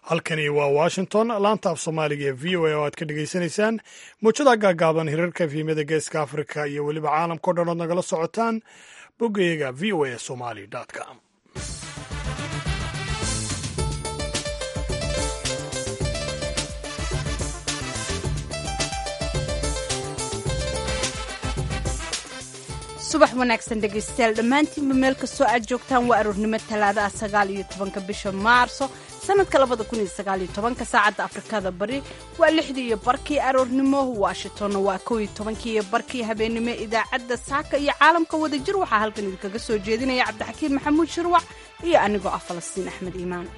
halkani waa washington laanta af soomaaliga ee v o a oo aad ka dhegaysanaysaan muujada gaagaaban hirarka efhimyada geeska afrika iyo weliba caalamkao dhan ood nagala socotaan boggayaga v o a somali com subax wanaagsan dhegaystayaal dhammaantiinba meel kastoo aad joogtaan waa aroornimo talaada ah sagaal iyo tobanka bisha maarso sanadka labada kun iyo sagaal iyo tobanka saacadda afrikada bari waa lixdii iyo barkii aroornimo washingtonna waa kow iyo tobankii iyo barkii habeennimo idaacadda saaka iyo caalamka wadajir waxaa halkan idinkaga soo jeedinaya cabdixakiin maxamuud shirwac iyo anigoo ah falastiin axmed iimaan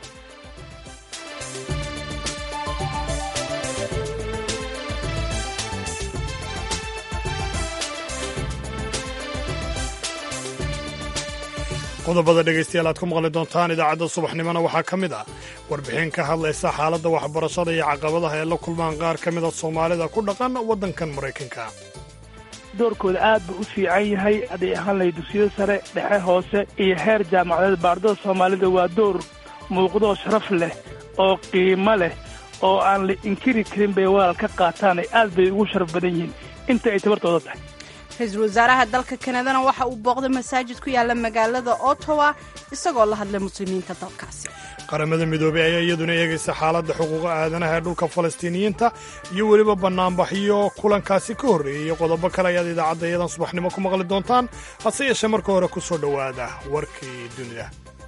qodobada dhegaystayaal aad ku maqli doontaan idaacadda subaxnimona waxaa ka mid ah warbixin ka hadlaysa xaaladda waxbarashada iyo caqabadaha ay la kulmaan qaar ka mida soomaalida ku dhaqan waddankan maraykanka doorkooda aad buu u fiican yahay hadday ahaan lahay dugsiyada sare dhexe hoose iyo heer jaamacadeed baardada soomaalida waa door muuqdoo sharaf leh oo qiimo leh oo aan la inkiri karin bay walaal ka qaataan aad bay ugu sharaf badan yihiin inta ay tabartooda tahay ra-iisul wasaaraha dalka kanadana waxa uu booqday masaajid ku yaala magaalada ottawa isagoo la hadlay muslimiinta dalkaasi qaramada midoobey ayaa iyaduna eegaysa xaaladda xuquuqa aadanaha ee dhulka falastiiniyiinta iyo weliba bannaanbaxyo kulankaasi ka horreeyey iyo qodobo kale ayaad idaacadda iyadan subaxnimo ku maqli doontaan hase yeeshee marka hore ku soo dhowaada warkii dunida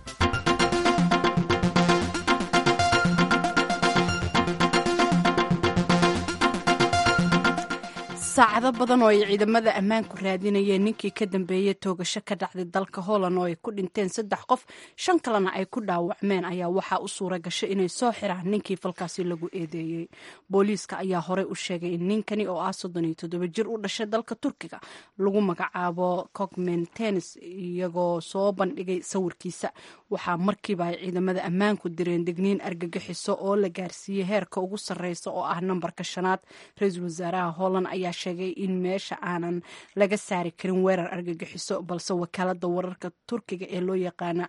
saacado badan oo ay ciidamada ammaanku raadinayeen ninkii ka dambeeyey toogasho ka dhacday dalka holland oo ay ku dhinteen saddex qof shan kalena ay ku dhaawacmeen ayaa waxaa u suura gashay inay soo xiraan ninkii falkaasi lagu eedeeyey booliiska ayaa horey u sheegay in ninkani oo ah soddon iyo toddoba jir u dhashay dalka turkiga lagu magacaabo cogmen tennis iyagoo soo bandhigay sawirkiisa waxaa markiiba ay ciidamada ammaanku direen degniin argagixiso oo la gaarsiiyey heerka ugu sarreysa oo ah nambarka shanaad ra-iisul wasaaraha holland ayaa sheegay in meesha aanan laga saari karin weerar argagixiso balse wakaalada wararka turkiga ee loo yaqaana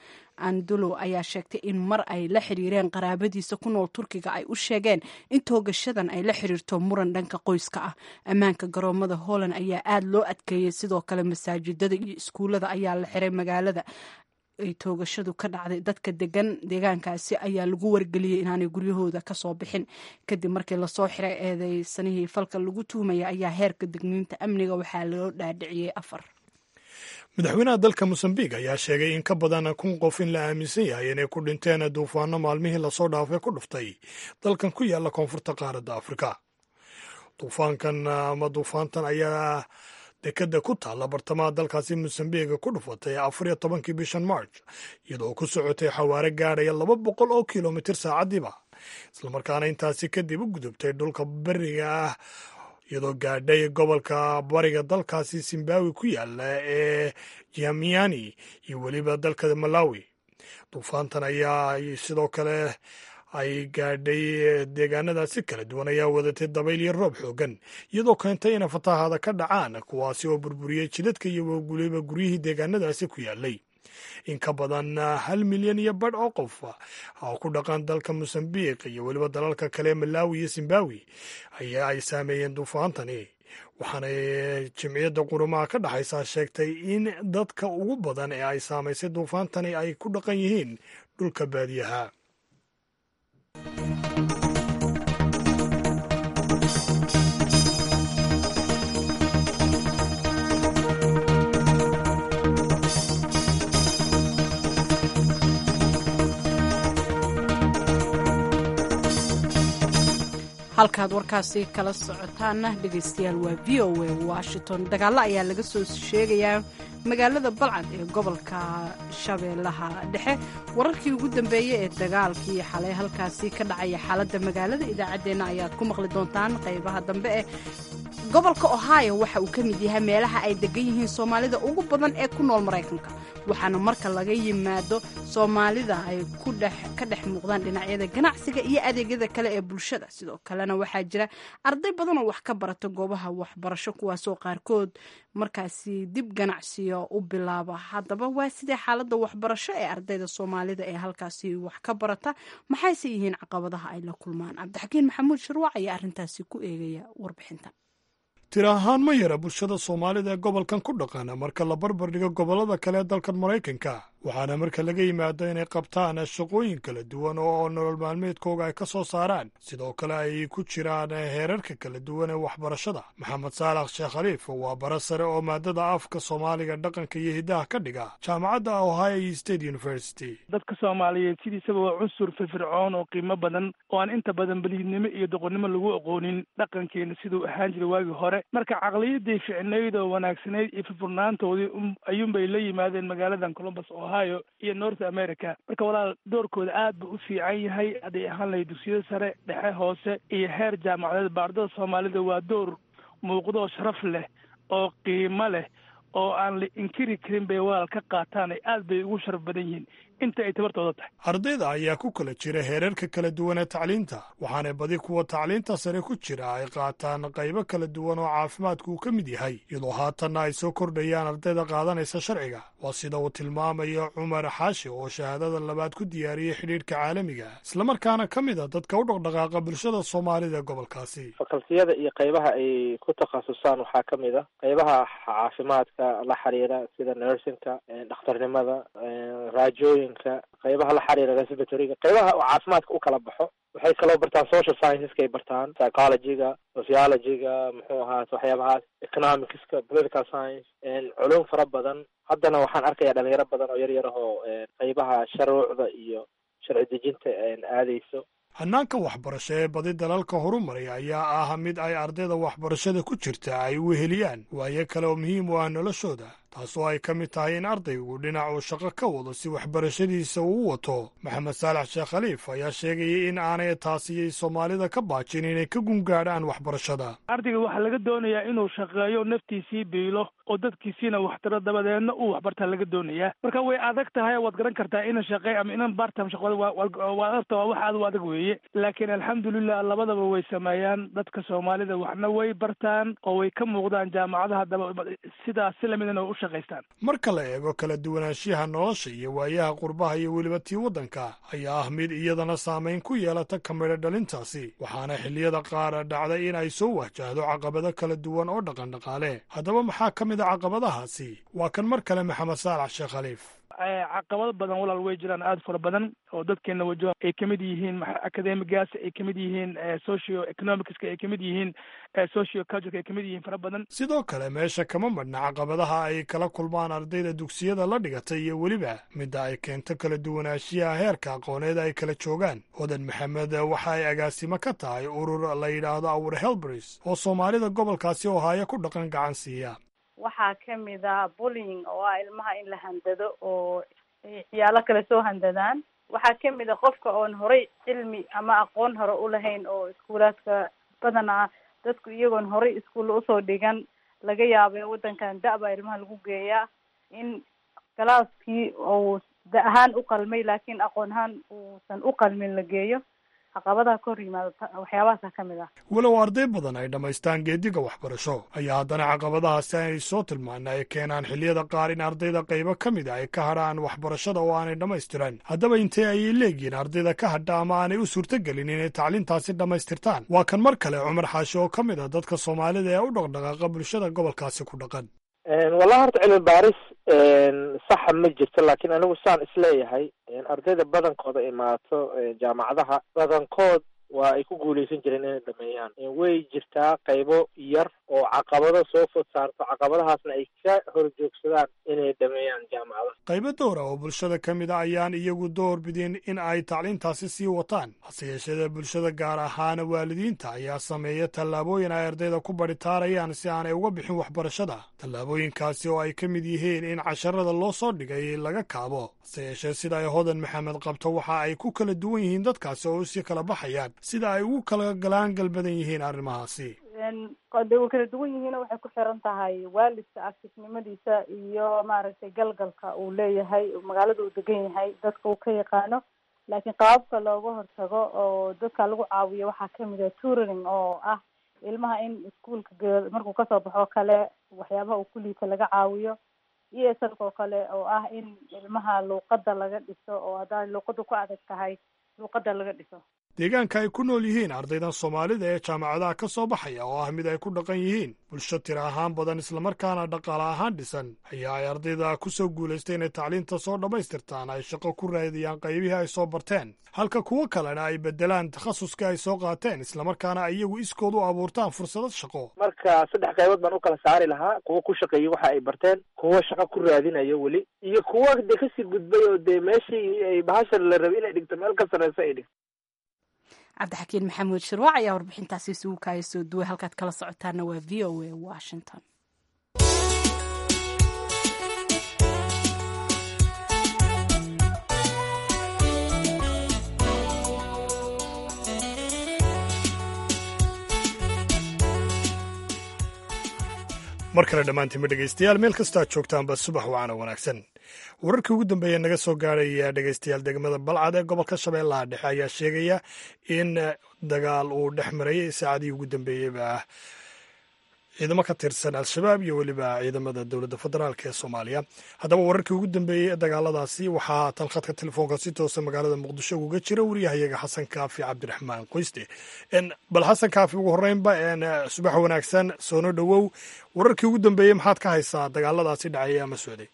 andulo ayaa sheegtay in mar ay la xiriireen qaraabadiisa ku nool turkiga ay u sheegeen in toogashadan ay la xiriirto muran dhanka qoyska ah ammaanka garoomada holland ayaa aada loo adkeeyey sidoo kale masaajidada iyo iskuullada ayaa la xiray magaalada ay toogashadu ka dhacday dadka degan deegaankaasi ayaa lagu wargeliyey inaanay guryahooda kasoo bixin kadib markii lasoo xiray eedeysanihii falka lagu tuhmaya ayaa heerka degniinta amniga waxaa loo dhaadhiciyey afar madaxweynaha dalka mosambiq ayaa sheegay in ka badan kun qof in la aaminsan yahay inay ku dhinteen duufaano maalmihii lasoo dhaafay ku dhuftay dalkan ku yaala koonfurta qaaradda afrika duufaankan ama duufaantan ayaa dekadda ku taalla bartamaha dalkaasi mosambiga ku dhufatay afar iyo tobankii bishan march iyadoo ku socotay xawaare gaadhaya laba boqol oo kilomitir saacadiiba islamarkaana intaasi kadib u gudubtay dhulka beriga ah iyadoo gaadhay gobolka bariga dalkaasi zimbabwe ku yaala ee jamiani iyo weliba dalka malawi duufaantan ayaa sidoo kale ay gaadhay deegaanadaasi kala duwan ayaa wadatay dabayl iyo roob xoogan iyadoo keentay inay fatahaada ka dhacaan kuwaasi oo burburiyey jidadka iyo weliba guryihii deegaanadaasi ku yaalay in ka badan hal milyan iyo badh oo qof oo ku dhaqan dalka mosambiq iyo weliba dalalka kale malawi iyo zimbabwe ayaa ay saameeyeen duufaantani waxaana jimciyadda qurumaha ka dhexaysaa sheegtay in dadka ugu badan ee ay saamaysay duufaantani ay ku dhaqan yihiin dhulka baadiyaha halkaad warkaasi kala socotaana dhegaystayaal waa v o a washington dagaallo ayaa laga soo sheegayaa magaalada balcad ee gobolka shabeellaha dhexe wararkii ugu dambeeyey ee dagaalkii xalay halkaasi ka dhacaya xaaladda magaalada idaacaddeenna ayaad ku maqli doontaan qaybaha dambe eh gobolka ohio waxa uu ka mid yahay meelaha ay degan yihiin soomaalida ugu badan ee ku nool maraykanka waxaana marka laga yimaado soomaalida ay ka dhex muuqdaan dhinacyada ganacsiga iyo adeegyada kale ee bulshada sidoo kalena waxaa jira arday badan oo wax ka barata goobaha waxbarasho kuwaasoo qaarkood markaasi dib ganacsiyo u bilaaba haddaba waa sidee xaaladda waxbarasho ee ardayda soomaalida ee halkaasi wax ka barata maxayse yihiin caqabadaha ay la kulmaan cabdixakiin maxamuud shirwac ayaa arrintaasi ku eegaya warbixintan tira ahaan ma yara bulshada soomaalida ee gobolkan ku dhaqana marka la barbar dhigo gobollada kale ee dalkan maraykanka waxaana marka laga yimaado inay qabtaan shaqooyin kala duwan oo nolol maalmeedkooga ay ka soo saaraan sidoo kale ay ku jiraan heerarka kala duwan ee waxbarashada maxamed saalax sheekh khaliif waa bara sare oo maadada afka soomaaliga dhaqanka iyo hiddaha ka dhiga jaamacadda ohio state university dadka soomaaliyeed sidiisaba waa cunsur firfircoon oo qiimo badan oo aan inta badan beliidnimo iyo doqonnimo lagu aqoonin dhaqankeena siduu ahaan jiray waagii hore marka caqliyadii ficnayd oo wanaagsanayd iyo firfurnaantoodii ayuunbay la yimaadeen magaaladan columbus ohio iyo north america marka walaal doorkooda aad buu u fiican yahay hadday ahaan lahay dugsiyada sare dhexe hoose iyo heer jaamacadeed baardada soomaalida waa door muuqdoo sharaf leh oo qiimo leh oo aan la inkiri karin bay walaal ka qaataan ay aad bay ugu sharaf badan yihiin inta ay tabartooda tahay ardayda ayaa ku kala jira heerarka kala duwan ee tacliinta waxaana badi kuwa tacliinta sare ku jira ay qaataan qaybo kala duwan oo caafimaadku uu ka mid yahay iyadoo haatanna ay soo kordhayaan ardayda qaadanaysa sharciga waa sida uu tilmaamayo cumar xaashi oo shahaadada labaad ku diyaariyey xidhiidhka caalamiga islamarkaana ka mid a dadka u dhaqdhaqaaqa bulshada soomaalida ee gobolkaasi fakaltiyada iyo qaybaha ay ku takhasusaan waxaa ka mid a qaybaha caafimaadka la xiriira sida nursingka dhakhtarnimada raajooyinka qaybaha la xiriira respiratoryga qaybaha caafimaadka u kala baxo waxay kaloo bartaan social scienceska ay bartaan psychologyga sociologyga muxuu ahaas waxyaabahaas economicska political science culum fara badan haddana waxaan arkayaa dhalinyaro badan oo yar yar ahoo qaybaha sharuucda iyo sharci dejinta aadayso hannaanka waxbarasho ee badi dalalka horumaraya ayaa ah mid ay ardayda waxbarashada ku jirta ay u heliyaan waayo kale oo muhiim u ah noloshooda taasoo ay ka mid tahay in ardaygu dhinac uu shaqo ka wado si waxbarashadiisa uu wato maxamed saalax sheekh khaliif ayaa sheegayay in aanay taasiyay soomaalida ka baajin inay ka gungaadhaan waxbarashada ardayga waxaa laga doonayaa inuu shaqeeyo naftiisii biilo oo dadkiisiina waxtaro dabadeedna uu waxbartaa laga doonayaa marka way adag tahay waad garan kartaa inan shaqey ama inan bartam shaqada waa arta waa wax aad u adag weeye laakiin alxamdulilah labadaba way sameeyaan dadka soomaalida waxna way bartaan oo way ka muuqdaan jaamacadaha daba sidaas si lamidana way u marka la eego kala duwanaanshiyaha nolosha iyo waayaha qurbaha iyo weliba tii waddanka ayaa ah mid iyadana saamayn ku yeelata kamidho dhalintaasi waxaana xilliyada qaar dhacday in ay soo wahjahdo caqabado kala duwan oo dhaqandhaqaale haddaba maxaa ka mid a caqabadahaasi waa kan mar kale maxamed saalax sheekh khaliif caqabado badan walaal way jiraan aada fara badan oo dadkeena wajaha ay kamid yihiin academigaas ay kamid yihiin socio economicska ay kamid yihiin socio cultureka ay kamid yihiin fara badan sidoo kale meesha kama madhna caqabadaha ay kala kulmaan ardayda dugsiyada la dhigatay iyo weliba midda ay keento kala duwanaanshiyaha heerka aqooneed ay kala joogaan odan maxamed waxa ay agaasimo ka tahay urur la yidhaahdo awr helbris oo soomaalida gobolkaasi ohaayo ku dhaqan gacan siiya waxaa kamid ah bullying oo ah ilmaha in la handado oo ciyaalo kale soo handadaan waxaa kamid a qofka oon horay cilmi ama aqoon hore ulahayn oo iskuulaadka badanaa dadku iyagoon horay iskuulla usoo dhigan laga yaabay waddankan da-baa ilmaha lagu geeyaa in galaaskii uu da ahaan u qalmay laakiin aqoon ahaan uusan u qalmin la geeyo caqabadaha ka hor yimaado waxyaabahaasa ka mid ah walow arday badan ay dhammaystaan geediga waxbarasho ayaa haddana caqabadahaasi ay soo tilmaana ay keenaan xilliyada qaar in ardayda qaybo ka mid a ay ka hadhaan waxbarashada oo aanay dhammaystiran haddaba intee ayay leeyihiin ardayda ka hadha ama aanay u suurtogelin inay tacliintaasi dhammaystirtaan waa kan mar kale cumar xaashi oo ka mid a dadka soomaalida ee u dhaqdhaqaaqa bulshada gobolkaasi ku dhaqan wallahi horta cilmi baaris saxa ma jirto laakiin anigu saan isleeyahay ardayda badankooda imaato jaamacadaha badankood waa ay ku guuleysan jireen inay dhameeyaan way jirtaa qaybo yar oo caqabado soo food saarto caqabadahaasna ay ka horjoogsadaan inay dhameeyaan jaamacadaha qaybo dowra oo bulshada ka mid a ayaan iyagu door bidin in ay tacliintaasi sii wataan hase yeeshadee bulshada gaar ahaan waalidiinta ayaa sameeya tallaabooyin ay ardayda ku baritaarayaan si aanay uga bixin waxbarashada tallaabooyinkaasi oo ay ka mid yihiin in casharada loo soo dhigay laga kaabo hase yeeshee sida ay hodan maxamed qabto waxa ay ku kala duwan yihiin dadkaasi oo usii kala baxayaan sida ay ugu kala galaan galbadan yihiin arrimahaasi de way kala duwan yihiin waxay ku xiran tahay waalidka aktifnimadiisa iyo maaragtay galgalka uu leeyahay magaalada uu degan yahay dadka uu ka yaqaano laakiin qaababka looga hortago oo dadka lagu caawiyo waxaa kamid ah tutoring oo ah ilmaha in iskuolka ge markuu kasoo baxo kale waxyaabaha uu ku liita laga caawiyo e s lk oo kale oo ah in ilmaha luuqada laga dhiso oo haddaa luuqada ku adag tahay luuqada laga dhiso deegaanka ay ku nool yihiin ardaydan soomaalida ee jaamacadaha ka soo baxaya oo ah mid ay ku dhaqan yihiin bulsho tira ahaan badan islamarkaana dhaqaale ahaan dhisan ayaa ay ardayda ku soo guulaystay inay tacliinta soo dhammaystirtaan ay shaqo ku raadiyaan qaybihii ay soo barteen halka kuwo kalena ay beddelaan takhasuska ay soo qaateen islamarkaana ay iyagu iskood u abuurtaan fursado shaqo marka saddex qaybood baan u kala saari lahaa kuwo ku shaqeeyey waxa ay barteen kuwo shaqo ku raadinayo weli iyo kuwo dee kasii gudbay oo dee meeshii ay bahasha la rabay inay dhigto meel ka sarreyso ay dhigto cabdixakiin maxamuud shirwaac ayaa warbixintaasi isugu kaaya soo duway halkaad kala socotaana waa v o a washington mar kale dhammaantiinba dhegaystayaal meel kastoo aad joogtaanba subax wacana wanaagsan wararkii ugu dambeeya naga soo gaaraya dhegaystayaal degmada balcad ee gobolka shabeellaha dhexe ayaa sheegaya in dagaal uu dhex marayay saacadihii ugu dambeeyeyba ciidamo ka tirsan al-shabaab iyo weliba ciidamada dowladda federaalk ee soomaaliya haddaba wararkii ugu dambeeyey ee dagaaladaasi waxaa haatan khadka telefoonka si toosa magaalada muqdisho uga jira wariyahayaga xasan kaafi cabdiraxmaan qoyste bal xasan kaafi ugu horreynba subax wanaagsan soono dhowow wararkii ugu dambeeyey maxaad ka haysaa dagaaladaasi dhacaya ama socday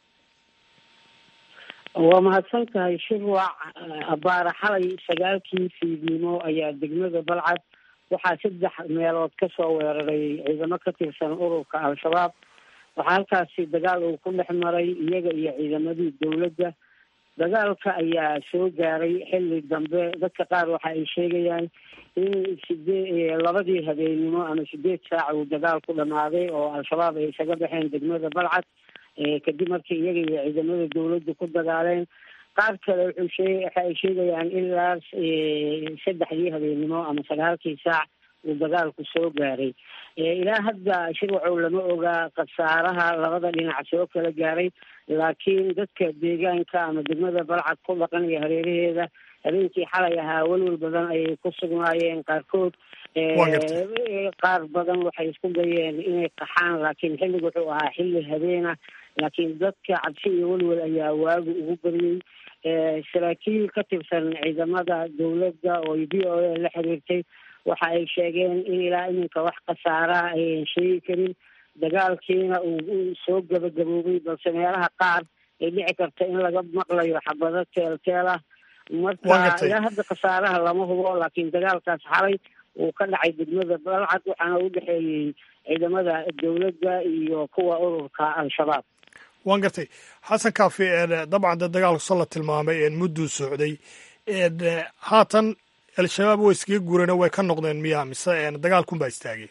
waa mahadsan tahay shirwac abaara xalay sagaalkii fiidnimo ayaa degmada balcad waxaa saddex meelood kasoo weeraray ciidamo ka tirsan ururka al-shabaab waxaa halkaasi dagaal uu ku dhex maray iyaga iyo ciidamadii dowladda dagaalka ayaa soo gaaray xilli dambe dadka qaar waxa ay sheegayaan in sidee labadii habeennimo ama sideed saac uu dagaal ku dhamaaday oo al-shabaab ay isaga baxeen degmada balcad kadib markii iyaga iyo ciidamada dowladda ku dagaaleen qaar kale wuxuu shee waxa ay sheegayaan ilaa saddexdii habeennimo ama sagaalkii saac uu dagaalku soo gaaray ilaa hadda shirwacow lama ogaa khasaaraha labada dhinac soo kala gaaray laakiin dadka deegaanka ama degmada balcad ku dhaqan iyo hareeraheeda habeenkii xalay ahaa welwel badan ayay ku sugnaayeen qaarkood qaar badan waxay isku dayeen inay qaxaan laakiin xilliga wuxuu ahaa xilli habeena laakiin dadka cabsi iyo welwel ayaa waagu ugu baryey saraakiil ka tirsan ciidamada dowladda oo v o a la xiriirtay waxa ay sheegeen in ilaa iminka wax khasaaraha ayan sheegi karin dagaalkiina uu soo gabagaboobay balse meelaha qaar ay dhici karta in laga maqlayo xabado teel-teel ah marka ilaa hadda khasaaraha lama hubo laakiin dagaalkaas xalay uu ka dhacay degmada balcad waxaana u dhexeeyey ciidamada dowladda iyo kuwa ururka al-shabaab waan gartay xasan kaafi dabcan de dagaalku soo la tilmaamay mudduu socday haatan al-shabaab way iskaga guureen way ka noqdeen miya mise dagaalkunbaa istaagay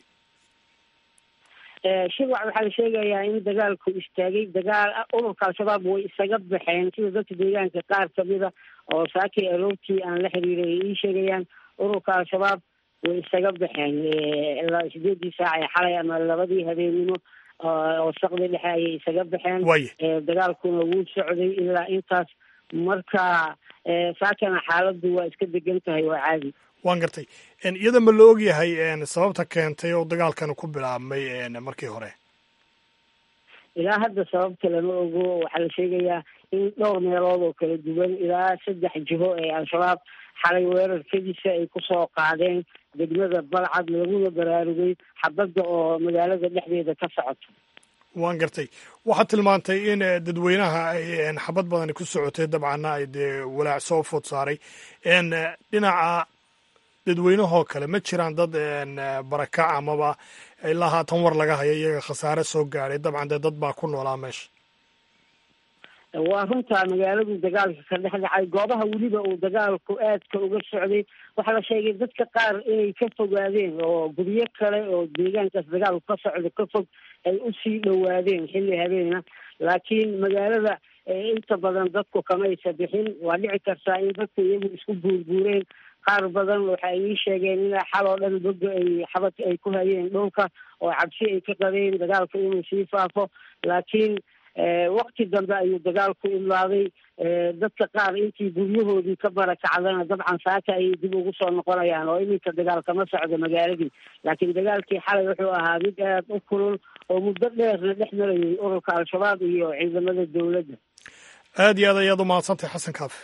shirwac waxaa la sheegayaa in dagaalku istaagay dagaal ururka al-shabaab way isaga baxeen sida dadka deegaanka qaar kamida oo saakii aroortii aan la xiriiray ay ii sheegayaan ururka al-shabaab way isaga baxeen sideedii saac ee xalay ama labadii habeenimo oo saqdi dhexe ayay isaga baxeen dagaalkuna wuu socday ilaa intaas marka saakana xaaladdu waa iska degan tahay waa caadi waan gartay iyada ma la ogyahay sababta keentay oo dagaalkan ku bilaabmay markii hore ilaa hadda sababta lama ogo waxaa la sheegayaa in dhowr meelood oo kala duwan ilaa saddex jiho ee al-shabaab xalay weerarkadiisa ay kusoo qaadeen degmada balcad laguna baraarugay xabadda oo magaalada dhexdeeda ka socoto waan gartay waxaad tilmaantay in dadweynaha ay xabad badani ku socotay dabcanna ay dee walaac soo food saaray dhinaca dadweynahoo kale ma jiraan dad barakac amaba ilaa haatan war laga hayo iyaga khasaare soo gaadhay dabcan dee dad baa ku noolaa meesha waa runtaa magaaladu dagaalka ka dhex dhacay goobaha weliba uu dagaalku aadka uga socday waxaa la sheegay dadka qaar inay ka fogaadeen oo guryo kale oo deegaankaas dagaalku ka socdo ka fog ay usii dhowaadeen xilli habeena laakiin magaalada inta badan dadku kamaysa bixin waa dhici kartaa in dadku iyagu isku buurbuureen qaar badan waxay ii sheegeen in xal oo dhan boga ay xabadka ay ku hayeen dhulka oo cabsi ay ka qabeen dagaalka inuu sii faafo laakiin wakti dambe ayuu dagaalku imaaday dadka qaar intii guryahoodii ka barakacdana dabcan saaka ayay dib ugu soo noqonayaan oo iminka dagaal kama socdo magaaladii laakiin dagaalkii xalay wuxuu ahaa mid aad u kulul oo muddo dheerna dhex marayay ururka al-shabaab iyo ciidamada dowladda aad iyo aad ayaad u mahadsantahay xasan kaafi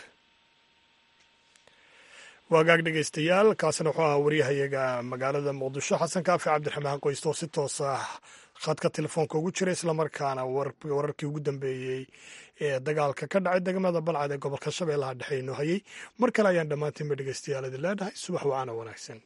waagaag dhegaystayaal kaasina wuxuu ahaa waryahayaga magaalada muqdisho xasan kaafi cabdiraxmaan qoysto oo si toos ah khadka telefoonka ugu jira islamarkaana wararkii ugu dambeeyey ee dagaalka ka dhacay degmada balcad ee gobolka shabeellaha dhexe inoo hayey mar kale ayaan dhammaantiinba dhegaystayaal idin leedhahay subax wacaana wanaagsan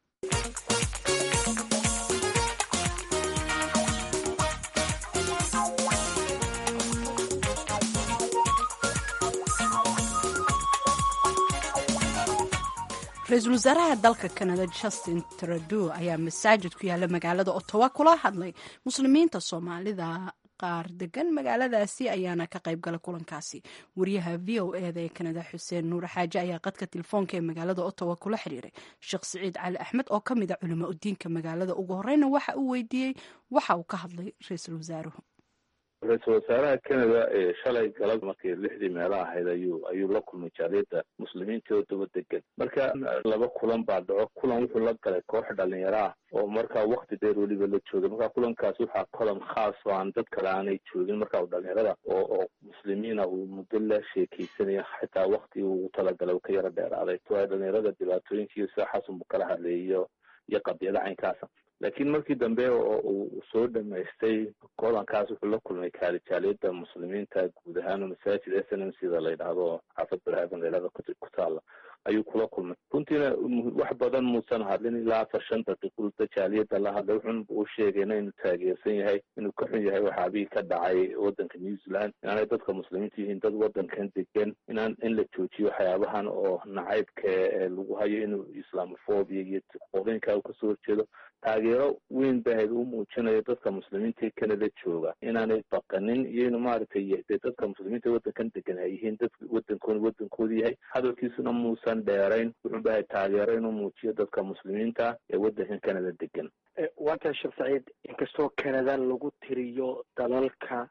ra-iisul wasaaraha dalka kanada justin trudeau ayaa masaajid ku yaala magaalada ottawa kula hadlay muslimiinta soomaalida qaar degan magaaladaasi ayaana ka qayb gala kulankaasi wariyaha v o eda ee kanada xuseen nuur xaaje ayaa qadka telefoonka ee magaalada ottawa kula xiriiray sheekh siciid cali axmed oo ka mid a culimo udiinka magaalada ugu horeyna waxa uu weydiiyey waxa uu ka hadlay ra-iisul wasaaruhu ra-iisul wasaaraha canada ee shalay galab markii lixdii meelo ahayd ayuu ayuu la kulmay jaaliyadda muslimiinta oo daba degan marka laba kulan baa dhaco kulan wuxuu la galay koox dhalinyaro ah oo markaa wakti dheer weliba la joogay marka kulankaas waxaa kolan khaas oo aan dad kale aanay joogin marka uu dhalinyarada oo oo muslimiina uu muddo la sheekeysanaya xitaa wakti uu talagalay uu ka yaro dheeraaday to dhalinyarada dhibaatooyinkiiyo sida xasan buu kala hadlayay iyo iyo qadiyada caynkaasa laakiin markii dambe oo uu soo dhamaystay kolankaas wuxuu la kulmay kaalijaaliyada muslimiinta guud ahaan masaajid s n m sida la yidhaahdo xaafad barhaban la yidhahdo ku taala ayuu kula kulmay runtiina wax badan muusan hadlin ilaa afar shan daqiiqulda jaaliyada la hadlay wuxun uu sheegayna inuu taageersan yahay inuu ka xun yahay waxaabihii ka dhacay wadanka new zealand inaanay dadka muslimiinta yihiin dad wadankan degan inaan in la joojiyo waxyaabahan oo nacaybka lagu hayo inuu islamophobia iyo qoolinka uu kasoo horjeedo taageero weyn bahayd u muujinayo dadka muslimiinta ee canada jooga inaanay baqanin iyo inu maaragtay dee dadka muslimiinta wadankan degan ay yihiin dad wadankoona wadankooda yahay hadalkiisuna muusan dheerayn wuxuu bahay taageero inuu muujiyo dadka muslimiinta ee wadankan canada degan waa tahay sheekh saciid inkastoo canada lagu tiriyo dalalka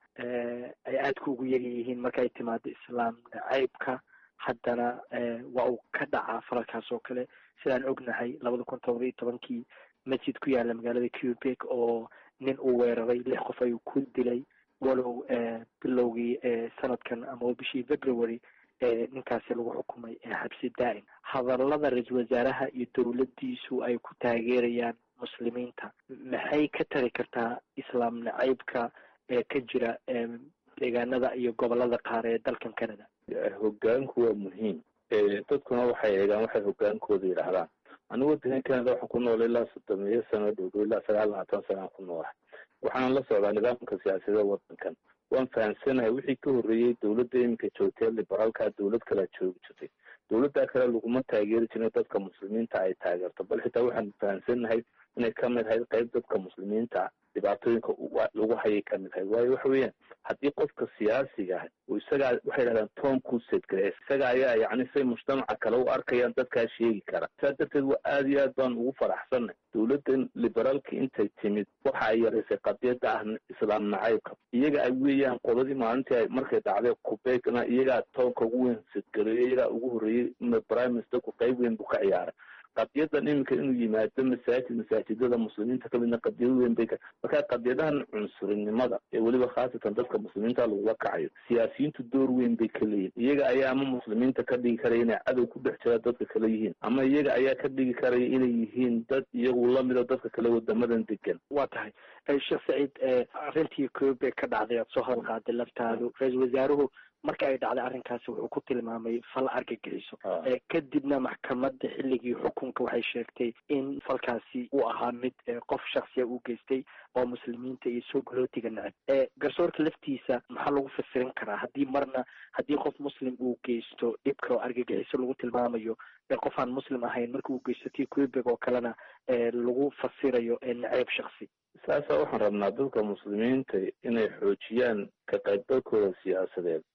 ay aadka ugu yar yihiin markaay timaado islaam nacaybka haddana waa uu ka dhacaa falalkaas oo kale sidaan ognahay labada kun todoba iyo tobankii masjid ku yaala magaalada cubek oo nin uu weeraray lix qof ayuu ku dilay walow bilowgii sanadkan ama bishii february ninkaasi lagu xukumay xabsi daa'im hadallada ra-iisul wasaaraha iyo dowladdiisu ay ku taageerayaan muslimiinta maxay ka tari kartaa islaam nacaybka ee ka jira deegaanada iyo gobolada qaar ee dalkan canada hogaanku waa muhiim dadkuna waxay eegaan waxay hogaankooda yidhaahdaan anigu wadankan canada waxaan ku noolay ilaa soddon iyo sano dhowdhow ilaa sagaal labaatan sanaan ku noolahay waxaan la socdaa nidaamka siyaasadee wadankan waan fahamsanahay wixii ka horreeyey dowladda iminka joogtee liberaalka dowlad kalea joogi jirtay dowladda kale laguma taageeri jirin dadka muslimiinta ay taageerto bal xitaa waxaan fahamsanahay inay ka mid ahayd qayb dadka muslimiinta dhibaatooyinka lagu hayay ka mid ahayd waayo waxa weeyaan haddii qofka siyaasiga ah uu isagaa waxay dhahdaan toon ku sedgare isaga ayaa yacni say mujtamaca kale u arkayaan dadkaa sheegi kara saas darteed waa aada iyo aad baan ugu faraxsanay dowladdan liberaalka intay timid waxa ay yaraysay qadiyadda ah islaam nacaybka iyaga ay weeyaan qoladii maalintii ay markay dhacday kubegna iyagaa toonka ugu weyn sedgareeyo iyagaa ugu horreeyey prime ministerku qayb weyn buu ka ciyaaray qadiyadan iminka inuu yimaado masaajid masaajidada muslimiinta kamidna qadiyado weyn bay marka qadiyadahan cunsurinimada ee weliba khaasatan dadka muslimiinta lagula kacayo siyaasiyiintu door weyn bay ka leeyihin iyaga ayaa ama muslimiinta ka dhigi karaya inay cadow ku dhex jira dadka kale yihiin ama iyaga ayaa ka dhigi karaya inay yihiin dad iyagu lamida dadka kale wadamadan degan waa tahay sheekh saciid arrintii koobe ka dhacday aad soo hadal qaaday laftaadu ra-iisul wasaaruhu marka ay dhacday arrinkaasi wuxuu ku tilmaamay fal argagixiso kadibna maxkamadda xilligii xukunka waxay sheegtay in falkaasi uu ahaa mid qof shaksiya u geystay oo muslimiinta iyo soo galootiga neceb garsoorka laftiisa maxaa lagu fasirin karaa haddii marna haddii qof muslim uu geysto dhibka oo argagixiso lagu tilmaamayo qof aan muslim ahayn marka uu geysto tii quebec oo kalena lagu fasirayo neceyb shaksi saasa waxaan rabnaa dadka muslimiinta inay xoojiyaan ka qaybgalkooda siyaasadeed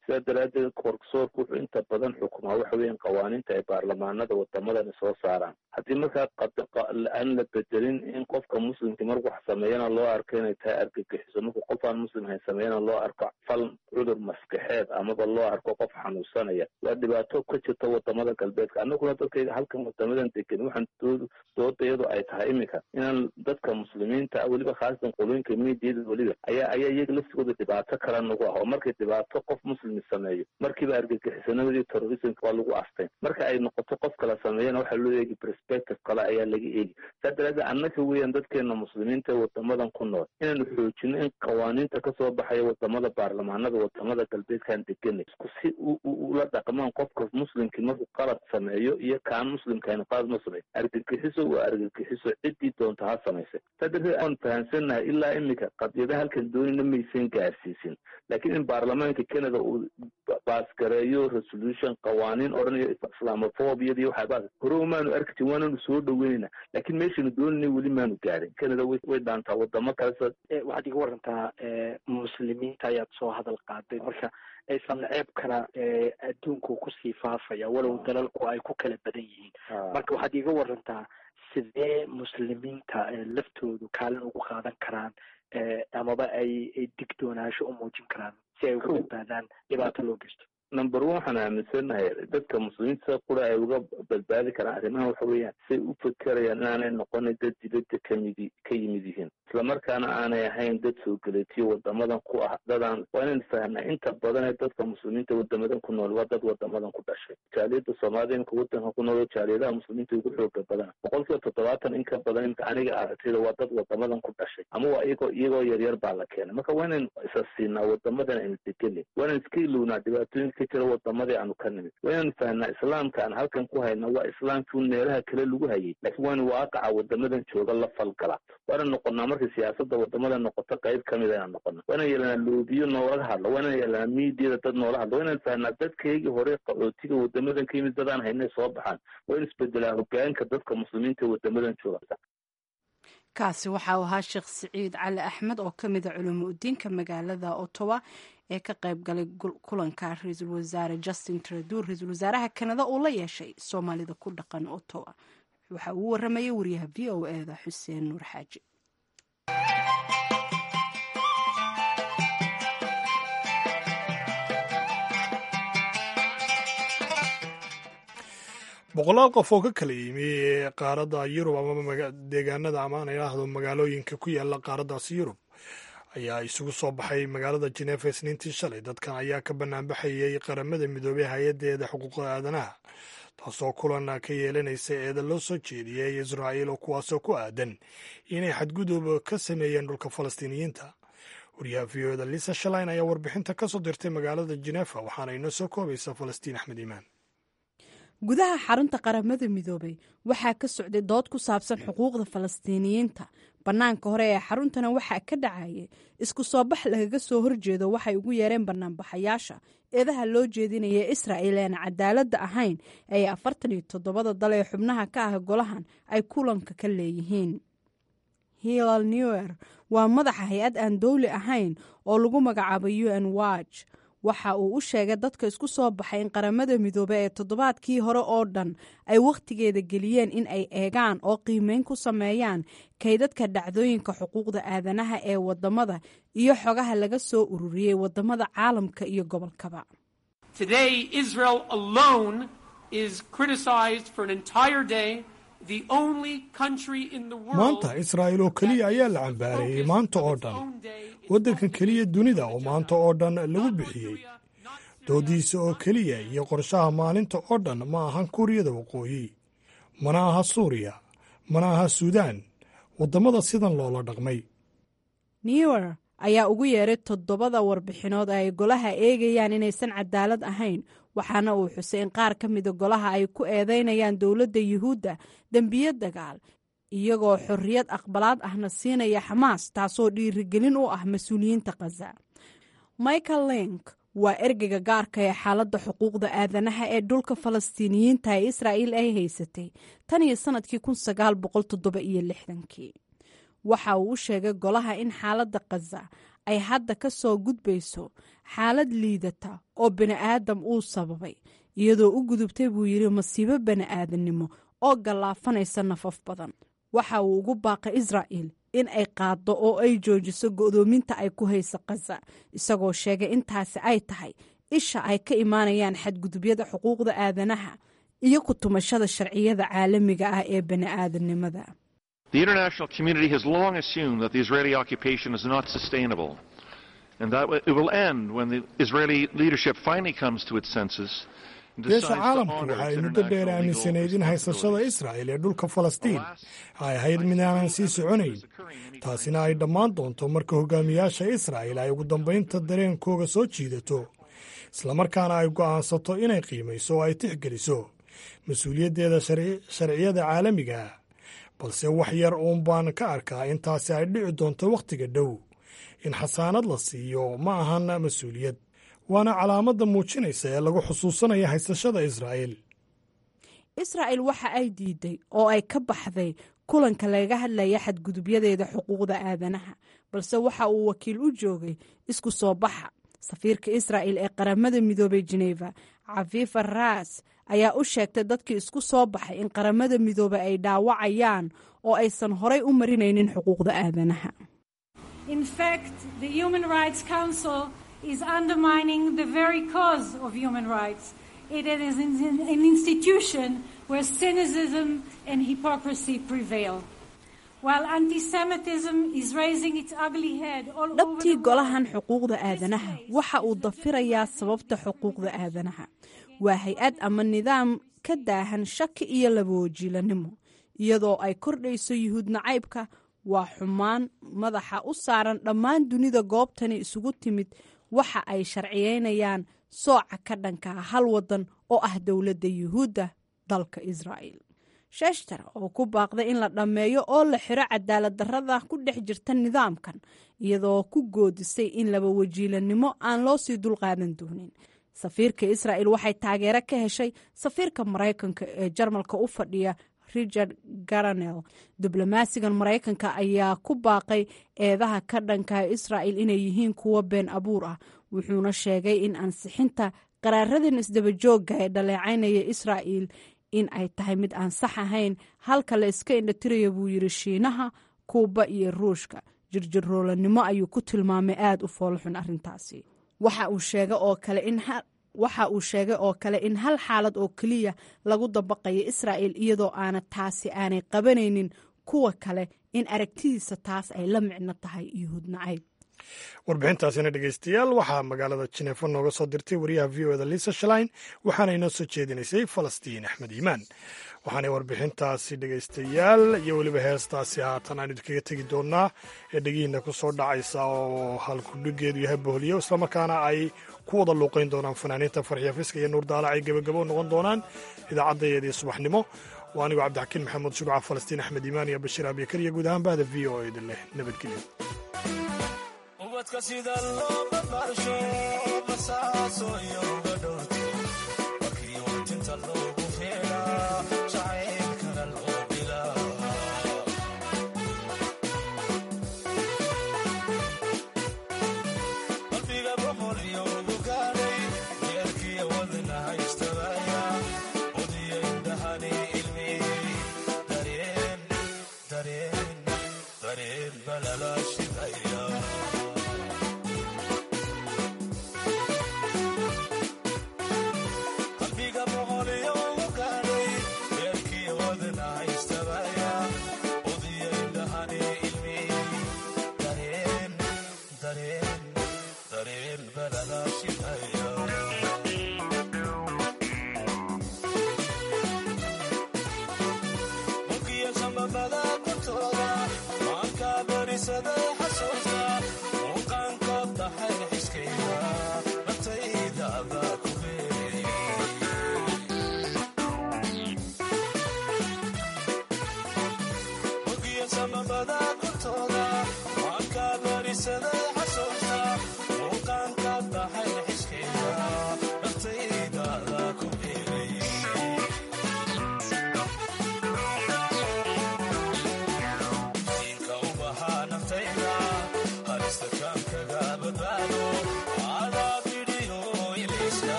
sidaa daraaddeed korsoorku wuxuu inta badan xukumaa waxa weeyaan qawaaniinta ay baarlamaanada wadamadani soo saaraan haddii markaa aan la bedelin in qofka muslimka marku wax sameeyana loo arko inay tahay argagixiso markuu qof aan muslim hayn sameeyana loo arko fal cudur maskaxeed amaba loo arko qof xanuunsanaya waa dhibaato ka jirta wadamada galbeedka annaguna dadkayga halkan wadamadan degan waxaan dood doodayadu ay tahay iminka inaan dadka muslimiinta weliba khaasatan qolooyinka miidiyada weliba ayaa ayaa iyaga laftigooda dhibaato kale nagu ah oo markay dhibaato qof muslimi sameeyo markiiba argagixisanimadii terrorismka waa lagu asteyn marka ay noqoto qof kala sameeyana waxaa loo eegi perspective kale ayaa laga eegi saa daraaddeed annaka weeyaan dadkeena muslimiinta ee wadamadan ku nool inaanu xoojino in qawaaniinta kasoo baxaya wadamada baarlamaanada wadamada galbeedkaan deganay isku si ula dhaqmaan qofka muslimkii markuu qalad sameeyo iyo kaan muslimkaani qalad ma sameeyo argagixiso waa argagixiso ciddii doonta ha samaysay saa darteed aan fahamsannahay ilaa iminka qadiyada halkan doonina maysan gaarsiisin laakiin in baarlamaanka canada uu baasgareeyo resolution qawaaniin odhanayo islamophobiyada iyo waxaabaa hore umaanu arki jirin waananu soo dhaweynayna laakiin meeshanu doonayna weli maanu gaarin canada way dhaantaa wadamo kale waxaad iga warantaa muslimiinta ayaad soo hadal qaaday marka isla ceebkana adduunku kusii faafaya walow dalalku ay ku kala badan yihiin marka waxaad iga warantaa sidee muslimiinta laftoodu kaalin ugu qaadan karaan amaba ay digdoonaasho u muujin karaan si ay uga badbaadaan dhibaato loo geysto number one waxaan aaminsanahay dadka muslimiinta sida qura ay uga badbaadi karaan arrimaha waxa weeyaan say u fekerayaan inaanay noqonin dad dibadda kamidi ka yimid yihiin islamarkaana aanay ahayn dad soo geletiyo wadamadan ku ah dadaan waa inaan fahnaa inta badan ee dadka muslimiinta wadamadan ku nool waa dad wadamadan ku dhashay jaaliyada soomaalida imika wadanka ku nool jaaliyadaha muslimiinta ugu xooga badan boqol kiiba toddobaatan in ka badan imika aniga aragtida waa dad wadamadan ku dhashay ama waa iyagoo iyagoo yaryar baa la keenay marka waa inaan isa siinaa wadamadan aynu degenay waa inaan iska ilownaa dhibaatooyinka jira wadamadii aanu ka nimid waa inaan fahnaa islaamka aan halkan ku hayna waa islaamkii meelaha kale lagu hayay laakiin waa in waaqaca wadamadan jooga la falgala waa inaan noqonaa markay siyaasada wadamada noqoto qayb kamid inaan noqono waa inaan yeelanaa loobiyo noolaga hadla waa inaan yeelanaa miidiyada dad noola hadla waa inaan fahnaa dadkaygii hore qaxootiga wadamadan ka yimid dadaan haynay soo baxaan waa in isbedelaa hogaanka dadka muslimiinta ee wadamadan jooga kaasi waxa uu ahaa sheekh siciid cali axmed oo ka mida culimo udiinka magaalada ottawa ee ka qayb galay kulanka ra-iisul wasaare justin trudeau ra-iisul wasaaraha kanada uu la yeeshay soomaalida ku dhaqan ottawa waxa uu waramayay wariyaha v o eda xuseen nuur xaaji boqolaal qof oo ka kala yimi qaaradda yurub ama deegaanada ama aan idhaahdo magaalooyinka ku yaala qaaraddaasi yurub ayaa isugu soo baxay magaalada jenefa isniintii shalay dadkan ayaa ka banaanbaxayay qaramada midoobey hay-addeeda xuquuqda aadanaha taasoo kulan ka yeelanaysa eeda loo soo jeediyey israa'iil oo kuwaasoo ku aadan inay xadgudub ka sameeyeen dhulka falastiiniyiinta wariyaha v o eda lisa shalain ayaa warbixinta ka soo dirtay magaalada jenefa waxaana inoo soo koobaysa falastiin axmed iimaan gudaha xarunta qaramada midoobey waxaa ka socday dood ku saabsan xuquuqda falastiiniyiinta bannaanka hore ee xaruntana waxaa ka dhacayay isku soo bax lagaga soo horjeedo waxay ugu yeereen banaanbaxayaasha eedaha loo jeedinaya israa'il ean cadaaladda ahayn ee afartan iyo toddobada dal ee xubnaha ka ah golahan ay kulanka ka leeyihiin hilal newer waa madaxa hay-ad aan dowli ahayn oo lagu magacaabo u n watch waxa uu u sheegay dadka isku soo baxay in qaramada midoobe ee toddobaadkii hore oo dhan ay wakhtigeeda geliyeen in ay eegaan oo qiimeyn ku sameeyaan kaydadka dhacdooyinka xuquuqda aadanaha ee wadamada iyo xogaha laga soo ururiyey wadamada caalamka iyo gobolkaba maanta israa'iil oo keliya ayaa la cambaareeyey maanta oo dhan waddankan keliya dunida oo maanta oo dhan lagu bixiyey doodiisa oo keliya iyo qorshaha maalinta oo dhan ma ahan kuuriyada waqooyi mana aha suuriya mana aha suudaan waddamada sidan loola dhaqmay newer ayaa ugu yeeray toddobada warbixinood ay golaha eegayaan inaysan cadaalad ahayn waxaana uu xusay in qaar ka mida golaha ay ku eedeynayaan dowladda yuhuudda dembiyo dagaal iyagoo xorriyad aqbalaad ahna siinaya xamaas taasoo dhiirigelin u ah mas-uuliyiinta khaza michael link waa ergeyga gaarka ee xaaladda xuquuqda aadanaha ee dhulka falastiiniyiinta ee israa'iil ay haysatay tan iyo sannadkii kun sagaal boqol toddoba iyo lixdankii waxa uu u sheegay golaha in xaaladda khaza ay hadda ka soo gudbayso xaalad liidata oo bani'aadam uu sababay iyadoo u gudubtay buu yidhi masiibo bani'aadannimo oo gallaafanaysa nafaf badan waxa uu ugu baaqay israa'il in ay qaaddo oo ay joojiso go'doominta ay ku hayso khaza isagoo sheegay intaasi ay tahay isha ay ka imaanayaan xadgudubyada xuquuqda aadanaha iyo ku tumashada sharciyada caalamiga ah ee bani'aadannimada The international community has long assumed that the Israeli occupation is not sustainable and that it will end when the Israeli leadership finally comes to its senses. beesha caalamku waxa ay muddo dheer aaminsanayd in haysashada israa'il ee dhulka falastiin ay ahayd mid aanan sii soconayn taasina ay dhammaan doonto marka hogaamiyaasha israa'il ay ugu dambaynta dareenkooga soo jiidato islamarkaana ay go'aansato inay qiimayso oo ay tixgeliso mas-uuliyaddeeda sharciyada caalamiga balse wax yar uun baan ka arkaa in taasi ay dhici doonto wakhtiga dhow in xasaanad la siiyo ma ahan mas-uuliyad waana calaamadda muujinaysa ee lagu xusuusanaya haysashada israa'iil israa'il waxa ay diiday oo ay ka baxday kulanka laga hadlaya xadgudubyadeeda xuquuqda aadanaha balse waxa uu wakiil u joogay isku soo baxa safiirka israa'il ee qaramada midoobay jeneva cafifa ras ayaa u sheegtay dadkii isku soo baxay in qaramada midoobay ay dhaawacayaan oo aysan horay u marinaynin xuquuqda aadanaha is undermining the very cause of human rights. It is an institution where cynicism and hypocrisy prevail. While anti-Semitism is raising its ugly head all over dhabtii the golahan xuquuqda aadanaha waxa uu dafirayaa sababta xuquuqda aadanaha waa hay-ad ama nidaam ka daahan shaki iyo labawajiilanimo iyadoo ay kordhayso yuhuud nacaybka waa xumaan madaxa u saaran dhammaan dunida goobtani isugu timid waxa ay sharciyeynayaan sooca ka dhankaa hal wadan oo ah dowladda yuhuudda dalka israa'il sheshter oo ku baaqday in la dhammeeyo oo la xiro cadaalad darrada ku dhex jirta nidaamkan iyadoo ku goodisay in laba wajiilanimo aan loo sii dulqaadan doonin safiirka israa'il waxay taageero ka heshay safiirka maraykanka ee jarmalka u fadhiya richard garanel diblomaasigan maraykanka ayaa ku baaqay eedaha ka dhanka israa'il inay yihiin kuwo been abuur ah wuxuuna sheegay in ansixinta qaraaradan isdabajooga ee dhaleecaynaya israa'il in ay tahay mid aan sax ahayn halka la iska indhatiraya buu yidhi shiinaha kuuba iyo ruushka jirjiroolanimo ayuu ku tilmaamay aada u foolxun arrintaasi waxa uu sheegay oo kale in waxa uu sheegay oo kale in hal xaalad oo keliya lagu dabaqayo israa'il iyadoo aana taasi aanay qabanaynin kuwa kale in aragtidiisa taas ay la micno tahay yuhuud nacayb warbixintaasina dhegeystayaal waxaa magaalada jineefo nooga soo dirtay wariyaha v o eda lisa shalain waxaana inoo soo jeedinaysay falastiin axmed iimaan waxaanay warbixintaasi dhegeystayaal iyo weliba heestaasi haatan aan idinkaga tegi doonaa ee dhegihiina ku soo dhacaysa oo halkudhigeedu yahay bohliyo islamarkaana ay ku wada luuqayn doonaan fanaaniinta farxiya fiska iyo nuur daalac ay gebagabo noqon doonaan idaacaddayeedii subaxnimo waa anigoo cabdixakiin maxamuud shuruuca falastiin axmed iimaan iyo bashiir abikar iyo guud ahaan bahda v o edin leh nabadgelyo ubadka sida loo badbaarsho basaaso iyo gadho